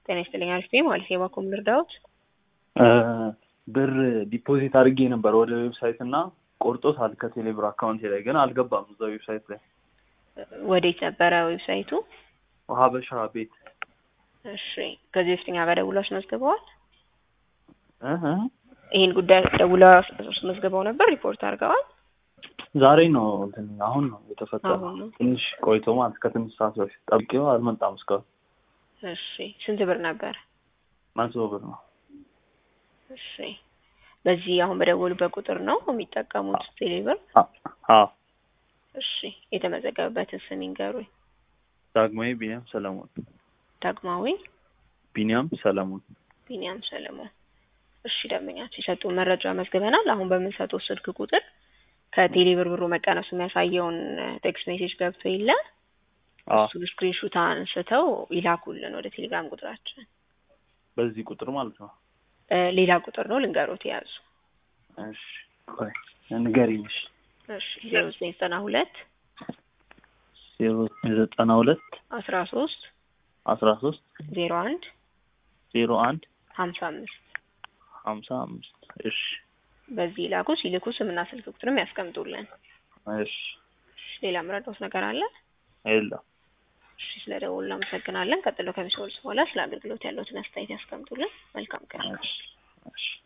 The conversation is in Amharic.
ጤና ይስጥልኝ። አሪፍ ነኝ ማለት የባኮም ልርዳዎት? ብር ዲፖዚት አድርጌ ነበር ወደ ዌብሳይት እና ቆርጦታል ከቴሌብር አካውንቴ ላይ ግን አልገባም እዛ ዌብሳይት ላይ ወዴት ነበረ ዌብሳይቱ? ሀበሻ ቤት እሺ ከዚህ በፊት እኛ ጋር ደውለው አስመዝግበዋል? እህ ይህን ጉዳይ ደውለው አስመዝግበው ነበር? ሪፖርት አድርገዋል? ዛሬ ነው እንትን አሁን ነው የተፈጠረው። አሁን ነው። ትንሽ ቆይቶ ማለት ከትንሽ ሰዓት በፊት ጠብቄው አልመጣም እስካሁን። እሺ ስንት ብር ነበር? መቶ ብር ነው። እሺ በዚህ አሁን በደወሉበት ቁጥር ነው የሚጠቀሙት ቴሌብር? አ- አዎ እሺ የተመዘገበበትን ስም ይንገሩኝ። ዳግማዊ ቢኒያም ሰለሞን ዳግማዊ ቢኒያም ሰለሞን ቢኒያም ሰለሞን። እሺ ደንበኛችን የሰጡን መረጃ መዝግበናል። አሁን በምንሰጠው ስልክ ቁጥር ከቴሌብር ብሩ መቀነሱ የሚያሳየውን ቴክስት ሜሴጅ ገብቶ የለ አዎ እሱን ስክሪንሹት አንስተው ይላኩልን ወደ ቴሌግራም ቁጥራችን። በዚህ ቁጥር ማለት ነው። እ ሌላ ቁጥር ነው ልንገሮት የያዙ። እሺ ቆይ ንገሪኝ። እሺ እሺ ዜሮ ዘጠኝ ዘጠና ሁለት ዜሮ ዘጠና ሁለት አስራ ሶስት አስራ ሶስት ዜሮ አንድ ዜሮ አንድ ሀምሳ አምስት ሀምሳ አምስት እሺ በዚህ ላኩ። ሲልኩ ስምና ስልክ ቁጥርም ያስቀምጡልን። እሺ እሺ ሌላ ምረዳውት ነገር አለ? የለም እሺ ስለ ደውሉ እናመሰግናለን። ቀጥሎ ከሚሰወልስ በኋላ ስለ አገልግሎት ያለውትን አስተያየት ያስቀምጡልን። መልካም ቀን። እሺ እሺ